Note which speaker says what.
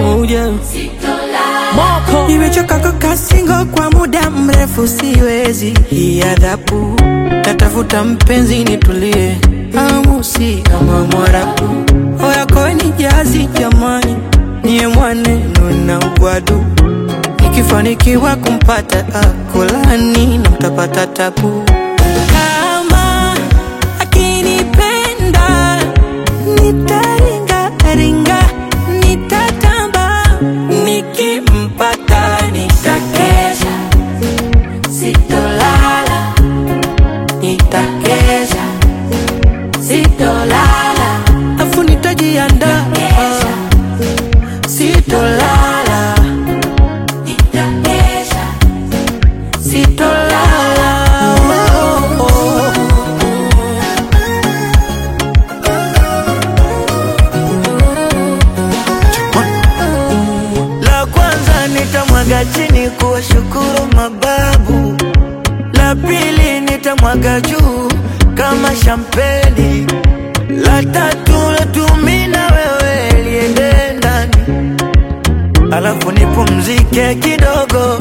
Speaker 1: yeah. Moko
Speaker 2: Nimechoka kukaa single kwa muda mrefu, siwezi hii adhabu. Natafuta mpenzi nitulie, amusi kama Mwarabu. Oya koeni jazi jamani, niye mwaneno na ugwadu. Nikifanikiwa kumpata akolani na mtapata tabu. Kama akinipenda nitaringa ringa, nitatamba nikimpata nitakesha, sitolala, nitakesha, sitolala, afu nitajiandaa, sitolala, nitakesha, sitolala. Oh, oh.
Speaker 3: La kwanza nitamwaga chini kuwashukuru mababu, la pili nitamwaga juu kama shampeni, la tatu natumi na wewe liende ndani, alafu nipumzike kidogo,